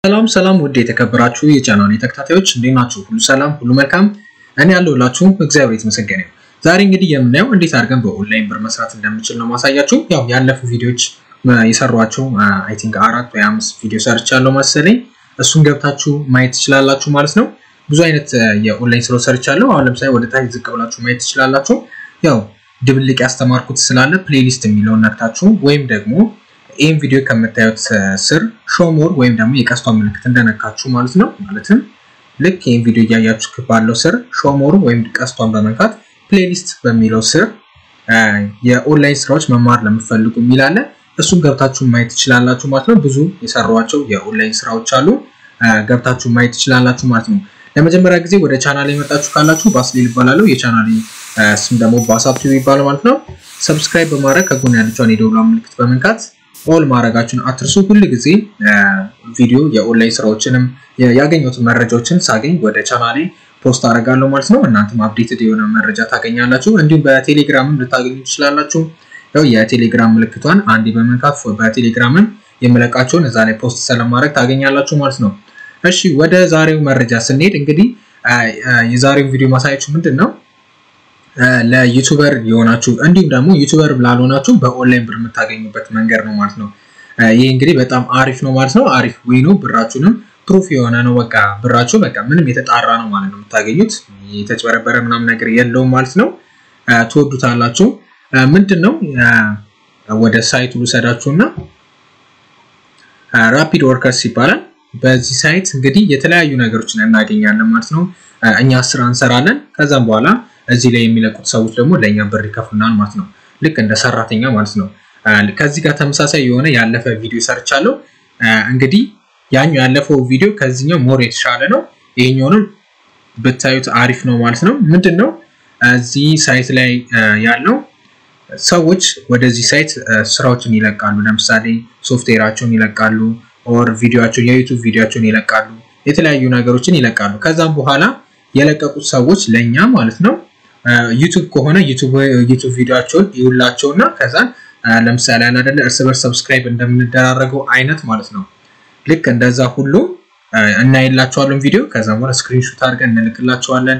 ሰላም ሰላም ውድ የተከበራችሁ የቻናል ተከታታዮች እንዴት ናችሁ? ሁሉ ሰላም፣ ሁሉ መልካም። እኔ ያለሁላችሁ እግዚአብሔር የተመሰገነ ይሁን። ዛሬ እንግዲህ የምናየው እንዴት አድርገን በኦንላይን ብር መስራት እንደምንችል ነው ማሳያችሁ። ያው ያለፉ ቪዲዮዎች የሰሯቸው አይ ቲንክ አራት ወይ አምስት ቪዲዮ ሰርቻለሁ መሰለኝ። እሱን ገብታችሁ ማየት ትችላላችሁ ማለት ነው። ብዙ አይነት የኦንላይን ስራ ሰርቻለሁ። አሁን ለምሳሌ ወደ ታች ዝቅ ብላችሁ ማየት ትችላላችሁ። ያው ድብልቅ ያስተማርኩት ስላለ ፕሌሊስት የሚለውን ነክታችሁ ወይም ደግሞ ይህን ቪዲዮ ከምታዩት ስር ሾሞር ወይም ደግሞ የቀስቷ ምልክት እንደነካችሁ ማለት ነው። ማለትም ልክ ይህን ቪዲዮ እያያችሁ ባለው ስር ሾሞር ወይም ቀስቷን በመንካት ፕሌሊስት በሚለው ስር የኦንላይን ስራዎች መማር ለምፈልጉ የሚላለ እሱን ገብታችሁ ማየት ትችላላችሁ ማለት ነው። ብዙ የሰሯቸው የኦንላይን ስራዎች አሉ፣ ገብታችሁ ማየት ትችላላችሁ ማለት ነው። ለመጀመሪያ ጊዜ ወደ ቻናል የመጣችሁ ካላችሁ ባስሌል ይባላለሁ። የቻናል ስም ደግሞ ባሳፕ ይባላል ማለት ነው። ሰብስክራይብ በማድረግ ከጎን ያለችውን የደውሏ ምልክት በመንካት ኦል ማድረጋችሁን አትርሱ። ሁል ጊዜ ቪዲዮ የኦንላይን ስራዎችንም ያገኙትን መረጃዎችን ሳገኝ ወደ ቻናሌ ፖስት አደርጋለሁ ማለት ነው። እናንተም አፕዴትድ የሆነ መረጃ ታገኛላችሁ። እንዲሁም በቴሌግራምም ልታገኙ ትችላላችሁ። ያው የቴሌግራም ምልክቷን አንዴ በመንካት በቴሌግራምም የምለቃቸውን እዛ ላይ ፖስት ስለማድረግ ታገኛላችሁ ማለት ነው። እሺ ወደ ዛሬው መረጃ ስንሄድ እንግዲህ የዛሬው ቪዲዮ ማሳያችሁ ምንድን ነው ለዩቱበር የሆናችሁ እንዲሁም ደግሞ ዩቱበር ላልሆናችሁ በኦንላይን ብር የምታገኙበት መንገድ ነው ማለት ነው። ይህ እንግዲህ በጣም አሪፍ ነው ማለት ነው። አሪፍ ወይ ነው። ብራችሁንም ፕሩፍ የሆነ ነው። በቃ ብራችሁ በቃ ምንም የተጣራ ነው ማለት ነው የምታገኙት። የተጭበረበረ ምናምን ነገር የለውም ማለት ነው። ትወዱታላችሁ። ምንድን ነው ወደ ሳይቱ ልውሰዳችሁ እና ራፒድ ወርከርስ ይባላል። በዚህ ሳይት እንግዲህ የተለያዩ ነገሮችን እናገኛለን ማለት ነው። እኛ ስራ እንሰራለን። ከዛም በኋላ እዚህ ላይ የሚለቁት ሰዎች ደግሞ ለእኛ ብር ይከፍሉናል ማለት ነው። ልክ እንደ ሰራተኛ ማለት ነው። ከዚህ ጋር ተመሳሳይ የሆነ ያለፈ ቪዲዮ ሰርቻለሁ። እንግዲህ ያኛው ያለፈው ቪዲዮ ከዚህኛው ሞር የተሻለ ነው። ይሄኛውንም ብታዩት አሪፍ ነው ማለት ነው። ምንድን ነው እዚህ ሳይት ላይ ያለው ሰዎች ወደዚህ ሳይት ስራዎችን ይለቃሉ። ለምሳሌ ሶፍትዌራቸውን ይለቃሉ፣ ኦር ቪዲዮቸውን የዩቱብ ቪዲዮቸውን ይለቃሉ፣ የተለያዩ ነገሮችን ይለቃሉ። ከዛም በኋላ የለቀቁት ሰዎች ለእኛ ማለት ነው ዩቱብ ከሆነ ዩቱብ ቪዲዮቸውን ይውላቸውና ከዛ ለምሳሌ ያለ አይደለ እርስ በርስ ሰብስክራይብ እንደምንደራረገው አይነት ማለት ነው። ልክ እንደዛ ሁሉ እናይላቸዋለን ቪዲዮ። ከዛ በኋላ ስክሪንሾት አድርገን እንልክላቸዋለን።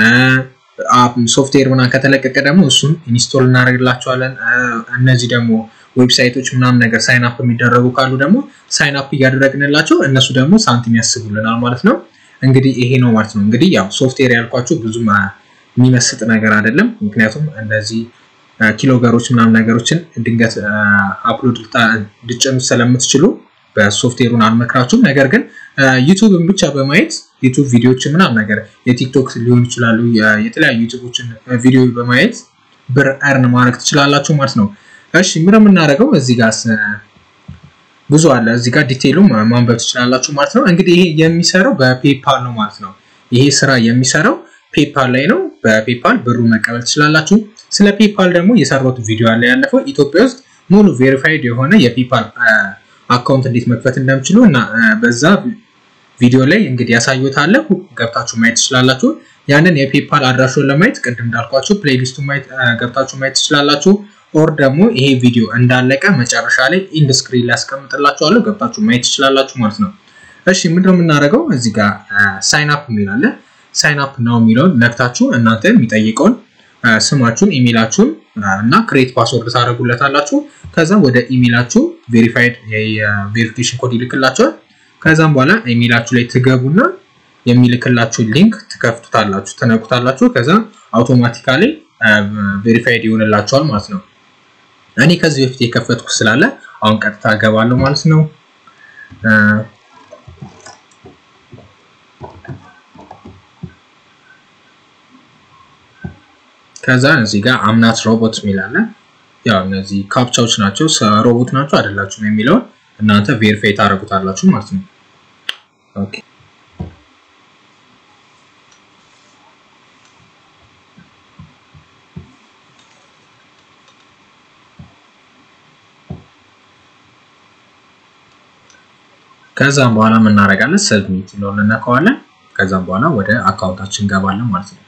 ሶፍትዌር ምናምን ከተለቀቀ ደግሞ እሱን ኢንስቶል እናደርግላቸዋለን። እነዚህ ደግሞ ዌብሳይቶች ምናምን ነገር ሳይን አፕ የሚደረጉ ካሉ ደግሞ ሳይን አፕ እያደረግንላቸው እነሱ ደግሞ ሳንቲም ያስቡልናል ማለት ነው። እንግዲህ ይሄ ነው ማለት ነው። እንግዲህ ያው ሶፍትዌር ያልኳችሁ ብዙ የሚመስጥ ነገር አይደለም። ምክንያቱም እንደዚህ ኪሎገሮች ምናምን ነገሮችን ድንገት አፕሎድ ልትጭኑ ስለምትችሉ በሶፍትዌሩን አልመክራችሁም። ነገር ግን ዩቱብን ብቻ በማየት ዩቱብ ቪዲዮዎችን ምናምን ነገር የቲክቶክ ሊሆን ይችላሉ የተለያዩ ዩቱቦችን ቪዲዮ በማየት ብር እርን ማድረግ ትችላላችሁ ማለት ነው። እሺ ምን የምናደርገው እዚህ ጋር ብዙ አለ። እዚህ ጋር ዲቴይሉ ማንበብ ትችላላችሁ ማለት ነው። እንግዲህ ይሄ የሚሰራው በፔፓል ነው ማለት ነው። ይሄ ስራ የሚሰራው ፔፓል ላይ ነው። በፔፓል ብሩ መቀበል ትችላላችሁ። ስለ ፔፓል ደግሞ የሰራሁት ቪዲዮ አለ ያለፈው ኢትዮጵያ ውስጥ ሙሉ ቬሪፋይድ የሆነ የፔፓል አካውንት እንዴት መክፈት እንደምችሉ እና በዛ ቪዲዮ ላይ እንግዲህ ያሳዩታል። ገብታችሁ ማየት ትችላላችሁ። ያንን የፔፓል አድራሹን ለማየት ቅድም እንዳልኳችሁ ፕሌሊስቱ ገብታችሁ ማየት ትችላላችሁ። ኦር ደግሞ ይሄ ቪዲዮ እንዳለቀ መጨረሻ ላይ ኢንድ ስክሪን ላይ ያስቀምጥላችኋለሁ ገብታችሁ ማየት ትችላላችሁ ማለት ነው። እሺ ምንድነው የምናደርገው? እዚህ ጋር ሳይን አፕ የሚል አለ። ሳይን አፕ ነው የሚለውን ነክታችሁ እናንተ የሚጠይቀውን ስማችሁን፣ ኢሜላችሁን እና ክሬት ፓስወርድ ታደርጉለታላችሁ። ከዛ ወደ ኢሜላችሁ ቬሪፋይድ የቬሪፊኬሽን ኮድ ይልክላችኋል። ከዛም በኋላ ኢሜላችሁ ላይ ትገቡና የሚልክላችሁ ሊንክ ትከፍቱታላችሁ፣ ትነኩታላችሁ። ከዛ አውቶማቲካሊ ቬሪፋይድ ይሆንላችኋል ማለት ነው። እኔ ከዚህ በፊት የከፈትኩ ስላለ አሁን ቀጥታ እገባለሁ ማለት ነው። ከዛ እዚህ ጋር አምናት ሮቦት የሚላለ ያው እነዚህ ካፕቻዎች ናቸው። ሮቦት ናቸው አይደላችሁም የሚለውን እናንተ ቬሪፋይ ታደርጉታላችሁ ማለት ነው። ኦኬ ከዛም በኋላ የምናደርጋለን ሰብሚት ነው እንነካዋለን። ከዛም በኋላ ወደ አካውንታችን እንገባለን ማለት ነው።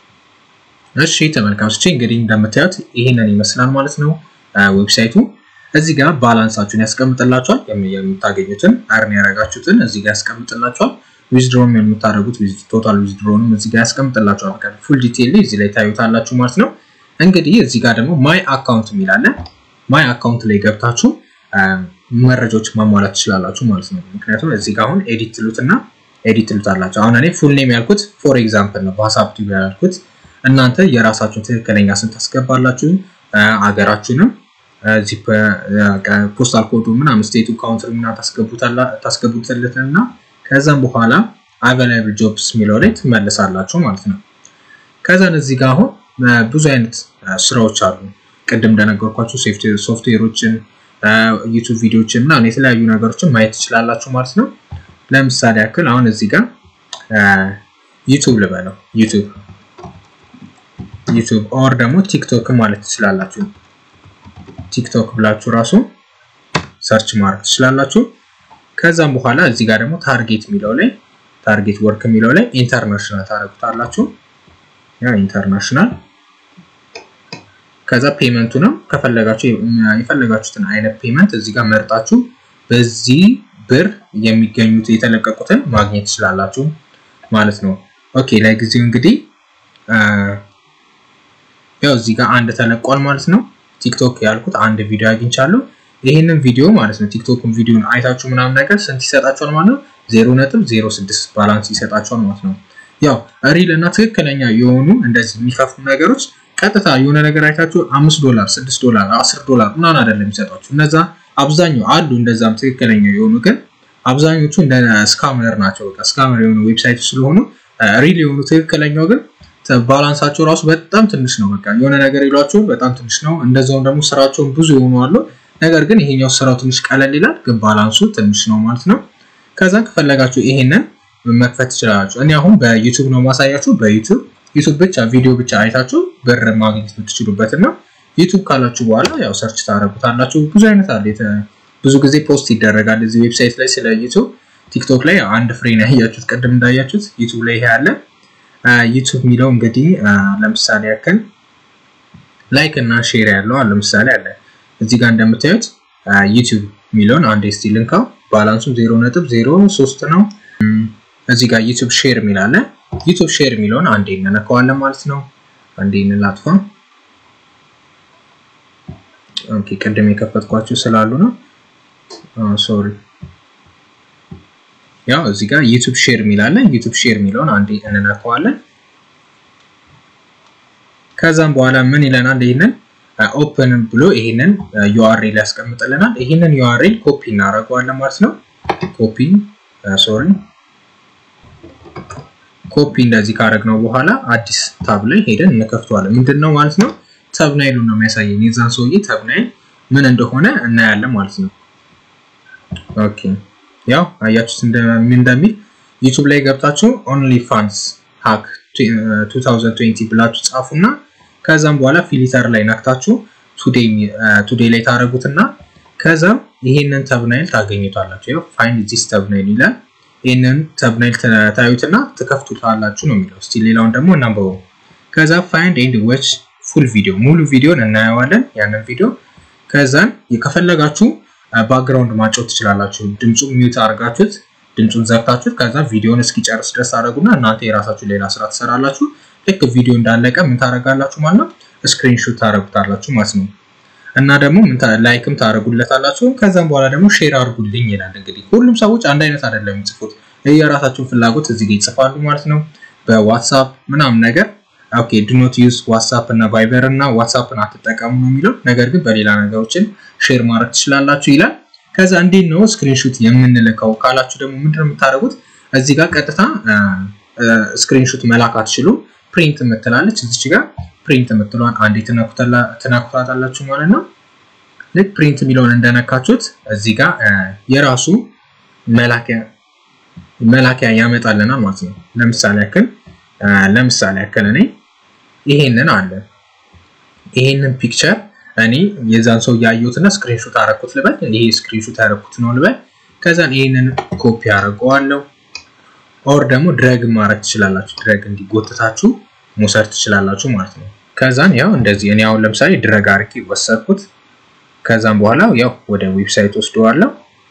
እሺ ተመልካቾች እንግዲህ እንደምታዩት ይሄንን ይመስላል ማለት ነው ዌብሳይቱ። እዚህ ጋር ባላንሳችሁን ያስቀምጥላችኋል። የምታገኙትን አርን ያደረጋችሁትን እዚህ ጋር ያስቀምጥላችኋል። ዊዝድሮም የምታደርጉት ቶታል ዊዝድሮንም እዚህ ጋር ያስቀምጥላችኋል። በቃ ፉል ዲቴይል እዚህ ላይ ታዩታላችሁ ማለት ነው። እንግዲህ እዚህ ጋር ደግሞ ማይ አካውንት የሚላለ ማይ አካውንት ላይ ገብታችሁ መረጃዎች ማሟላት ትችላላችሁ ማለት ነው። ምክንያቱም እዚህ ጋር አሁን ኤዲት ትሉትና ኤዲት ትሉታላችሁ። አሁን እኔ ፉል ኔም ያልኩት ፎር ኤግዛምፕል ነው፣ በሀሳብ ቲቪ ያልኩት። እናንተ የራሳችሁን ትክክለኛ ስም ታስገባላችሁ፣ አገራችሁንም ፖስታል ኮዱ ምናምን ስቴቱ ካውንትሪ ምናምን ታስገቡትለትና ከዛም በኋላ አቬላብል ጆብስ የሚለው ላይ ትመልሳላችሁ ማለት ነው። ከዛን እዚህ ጋር አሁን ብዙ አይነት ስራዎች አሉ። ቅድም እንደነገርኳችሁ ሶፍትዌሮችን፣ ዩቱብ ቪዲዮዎችን እና የተለያዩ ነገሮችን ማየት ትችላላችሁ ማለት ነው። ለምሳሌ ያክል አሁን እዚህ ጋር ዩቱብ ልበለው ዩቱብ ዩቱብ ኦር ደግሞ ቲክቶክ ማለት ትችላላችሁ። ቲክቶክ ብላችሁ ራሱ ሰርች ማድረግ ትችላላችሁ። ከዛም በኋላ እዚህ ጋር ደግሞ ታርጌት የሚለው ላይ ታርጌት ወርክ የሚለው ላይ ኢንተርናሽናል ታደርጉታላችሁ። ያ ኢንተርናሽናል ከዛ ፔመንቱንም ከፈለጋችሁ የፈለጋችሁትን አይነት ፔመንት እዚህ ጋር መርጣችሁ በዚህ ብር የሚገኙት የተለቀቁትን ማግኘት ትችላላችሁ ማለት ነው። ኦኬ ለጊዜው እንግዲህ ያው እዚህ ጋር አንድ ተለቋል ማለት ነው። ቲክቶክ ያልኩት አንድ ቪዲዮ አግኝቻለሁ። ይህንን ቪዲዮ ማለት ነው ቲክቶክን ቪዲዮን አይታችሁ ምናምን ነገር ስንት ይሰጣችኋል ማለት ነው? ዜሮ ነጥብ ዜሮ ስድስት ባላንስ ይሰጣችኋል ማለት ነው። ያው ሪል እና ትክክለኛ የሆኑ እንደዚህ የሚከፍሉ ነገሮች ቀጥታ የሆነ ነገር አይታችሁ አምስት ዶላር ስድስት ዶላር አስር ዶላር ምናምን አይደለም የሚሰጧችሁ። እነዛ አብዛኛው አሉ እንደዛም ትክክለኛ የሆኑ ግን አብዛኞቹ እንደ ስካመር ናቸው። በቃ ስካመር የሆኑ ዌብሳይቶች ስለሆኑ ሪል የሆኑ ትክክለኛው ግን ባላንሳቸው ራሱ በጣም ትንሽ ነው። በቃ የሆነ ነገር ይሏቸው በጣም ትንሽ ነው። እንደዛውም ደግሞ ስራቸውን ብዙ የሆኑ አሉ። ነገር ግን ይሄኛው ስራው ትንሽ ቀለል ይላል፣ ግን ባላንሱ ትንሽ ነው ማለት ነው። ከዛ ከፈለጋችሁ ይሄንን መክፈት ትችላላችሁ። እኔ አሁን በዩቱብ ነው ማሳያችሁ። በዩቱብ ዩቱብ ብቻ ቪዲዮ ብቻ አይታችሁ ብር ማግኘት የምትችሉበት እና ዩቱብ ካላችሁ በኋላ ያው ሰርች ታደርጉታላችሁ። ብዙ አይነት አለ። ብዙ ጊዜ ፖስት ይደረጋል እዚህ ዌብሳይት ላይ ስለ ዩቱብ። ቲክቶክ ላይ አንድ ፍሬ ነው ያያችሁት፣ ቅድም እንዳያችሁት ዩቱብ ላይ ይሄ አለ። ዩቱብ የሚለው እንግዲህ ለምሳሌ ያክል ላይክ እና ሼር ያለው ለምሳሌ አለ እዚህ ጋር እንደምታዩት ዩቱብ የሚለውን አንድ ስቲ ልንካው ባላንሱ ዜሮ ነጥብ ዜሮ ሶስት ነው። እዚህ ጋር ዩቱብ ሼር የሚል አለ። ዩቱብ ሼር የሚለውን አንዴ እንነካዋለን ማለት ነው። አንዴ እንላጥፋ። ኦኬ ቅድም የከፈትኳቸው ስላሉ ነው። ሶሪ ያው እዚህ ጋር ዩቱብ ሼር የሚል አለ። ዩቱብ ሼር የሚለውን አንዴ እንነካዋለን። ከዛም በኋላ ምን ይለናል? ይህንን ኦፕን ብሎ ይህንን ዩአርኤል ያስቀምጥልናል። ይህንን ዩአርኤል ኮፒ እናደርገዋለን ማለት ነው። ኮፒ ሶሪ ኮፒ እንደዚህ ካደረግነው በኋላ አዲስ ታብ ላይ ሄደን እንከፍተዋለን። ምንድን ነው ማለት ነው? ተብናይሉን ነው የሚያሳየን። የዛን ሰውዬ ተብናይል ምን እንደሆነ እናያለን ማለት ነው። ኦኬ ያው አያችሁት እንደሚል ዩቱብ ላይ ገብታችሁ ኦንሊ ፋንስ ሃክ 2020 ብላችሁ ጻፉና ከዛም በኋላ ፊሊተር ላይ ነክታችሁ ቱዴይ ላይ ታደረጉትና ከዛም ይሄንን ተብናይል ታገኙታላችሁ። ያው ፋይንድ ዚስ ተብናይል ይላል። ይህንን ተብናይል ታዩትና ትከፍቱታላችሁ ነው የሚለው። እስቲ ሌላውን ደግሞ እናንበበው። ከዛ ፋይንድ ኤንድ ዌች ፉል ቪዲዮ ሙሉ ቪዲዮን እናየዋለን። ያንን ቪዲዮ ከዛን ከፈለጋችሁ ባክግራውንድ ማጫወት ትችላላችሁ። ድምፁ ሚዩት አድርጋችሁት ድምፁን ዘግታችሁት ከዛ ቪዲዮን እስኪጨርስ ድረስ ታደረጉና እናንተ የራሳችሁ ሌላ ስራ ትሰራላችሁ። ልክ ቪዲዮ እንዳለቀ ምን ታደረጋላችሁ ማለት ነው ስክሪንሾት ታደረጉታላችሁ ማለት ነው። እና ደግሞ ላይክም ታደረጉለታላችሁ። ከዛም በኋላ ደግሞ ሼር አድርጉልኝ ይላል። እንግዲህ ሁሉም ሰዎች አንድ አይነት አይደለም የሚጽፉት፣ የራሳቸውን ፍላጎት እዚህ ጋር ይጽፋሉ ማለት ነው። በዋትሳፕ ምናምን ነገር ኦኬ ዱኖት ዩዝ ዋትሳፕ እና ቫይበር እና ዋትሳፕን አትጠቀሙ ነው የሚለው። ነገር ግን በሌላ ነገሮችን ሼር ማድረግ ትችላላችሁ ይላል። ከዛ እንዴት ነው ስክሪንሹት የምንልከው ካላችሁ ደግሞ ምንድነው የምታደርጉት? እዚህ ጋር ቀጥታ ስክሪንሹት መላክ አትችሉም። ፕሪንት የምትላለች እዚች ጋር ፕሪንት የምትለዋን አንዴ ትነኩታላችሁ ማለት ነው። ልክ ፕሪንት የሚለውን እንደነካችሁት እዚህ ጋር የራሱ መላኪያ ያመጣልናል ማለት ነው። ለምሳሌ ያክል ለምሳሌ ያክል እኔ ይሄንን አለ ይሄንን ፒክቸር እኔ የዛን ሰው ያየሁትና ስክሪንሾት አረኩት ልበል። ይሄ ስክሪንሾት ያረኩት ነው ልበል። ከዛን ይሄንን ኮፒ አደርገዋለሁ። ኦር ደግሞ ድረግ ማድረግ ትችላላችሁ። ድረግ እንዲጎትታችሁ መውሰድ ትችላላችሁ ማለት ነው። ከዛን ያው እንደዚህ እኔ አሁን ለምሳሌ ድረግ አርቂ ወሰድኩት። ከዛም በኋላ ያው ወደ ዌብሳይት ወስደዋለሁ።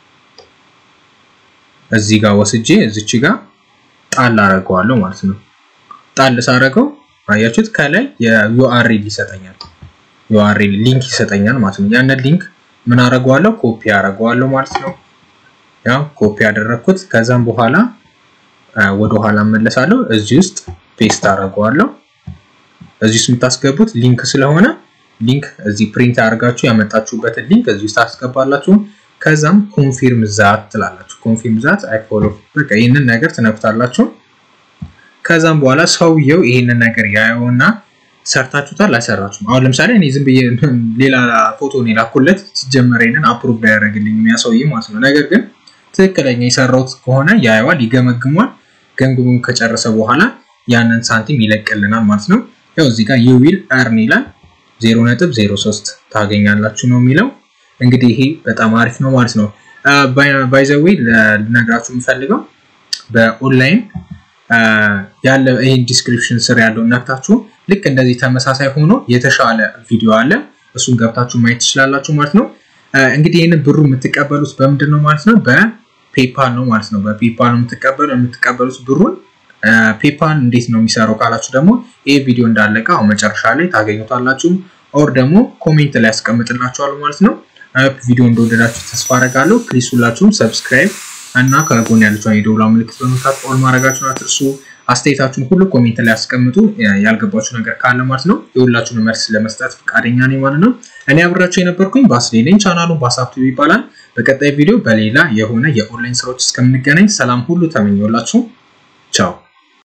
እዚህ ጋር ወስጄ እዚች ጋር ጣል አደርገዋለሁ ማለት ነው። ጣል ሳደርገው አያችሁት ከላይ የዩአርኤል ይሰጠኛል። ዩአርኤል ሊንክ ይሰጠኛል ማለት ነው። ያንን ሊንክ ምን አደርገዋለሁ? ኮፒ አደርገዋለሁ ማለት ነው። ያው ኮፒ ያደረግኩት ከዛም በኋላ ወደ ኋላ እመለሳለሁ። እዚህ ውስጥ ፔስት አደርገዋለሁ። እዚህ ውስጥ የምታስገቡት ሊንክ ስለሆነ ሊንክ እዚህ ፕሪንት አድርጋችሁ ያመጣችሁበትን ሊንክ እዚህ ውስጥ አስገባላችሁ። ከዛም ኮንፊርም ዛት ትላላችሁ። ኮንፊርም ዛት አይ ፎሎ በቃ ይህንን ነገር ትነኩታላችሁ። ከዛም በኋላ ሰውየው ይህንን ነገር ያየውና ሰርታችሁታል አልሰራችሁም። አሁን ለምሳሌ እኔ ዝም ብዬ ሌላ ፎቶ ነው የላኩለት ሲጀመር ይሄንን አፕሩቭ ያደረግልኝ የሚያሰውይ ማለት ነው። ነገር ግን ትክክለኛ የሰራሁት ከሆነ ያየዋል፣ ይገመግሟል። ገምግሙን ከጨረሰ በኋላ ያንን ሳንቲም ይለቅልናል ማለት ነው። ያው እዚህ ጋር ዩዊል እርን ይላል 0.03 ታገኛላችሁ ነው የሚለው። እንግዲህ ይሄ በጣም አሪፍ ነው ማለት ነው። ባይዘዌ ልነግራችሁ የምፈልገው በኦንላይን ያለ ይህን ዲስክሪፕሽን ስር ያለው ነክታችሁ ልክ እንደዚህ ተመሳሳይ ሆኖ የተሻለ ቪዲዮ አለ። እሱን ገብታችሁ ማየት ትችላላችሁ ማለት ነው። እንግዲህ ይህንን ብሩ የምትቀበሉት በምንድን ነው ማለት ነው? በፔፓል ነው ማለት ነው። በፔፓል ነው የምትቀበሉ የምትቀበሉት ብሩን ፔፓል እንዴት ነው የሚሰራው ካላችሁ ደግሞ ይህ ቪዲዮ እንዳለቀ አሁን መጨረሻ ላይ ታገኙታላችሁ። ኦር ደግሞ ኮሜንት ላይ ያስቀምጥላችኋል ማለት ነው። ቪዲዮ እንደወደዳችሁ ተስፋ አደርጋለሁ። ፕሊስ ሁላችሁም ሰብስክራይብ እና ከጎን ያለችውን የደውላ ምልክት በመንካት ኦል ማድረጋችሁን አትርሱ። አስተያየታችሁን ሁሉ ኮሜንት ላይ ያስቀምጡ። ያልገባችሁ ነገር ካለ ማለት ነው የሁላችሁን መልስ ለመስጠት ፈቃደኛ ነኝ ማለት ነው። እኔ አብራችሁ የነበርኩኝ ባስሌለኝ ቻናሉ ባሳብቱ ይባላል። በቀጣይ ቪዲዮ በሌላ የሆነ የኦንላይን ስራዎች እስከምንገናኝ ሰላም ሁሉ ተመኘውላችሁ። ቻው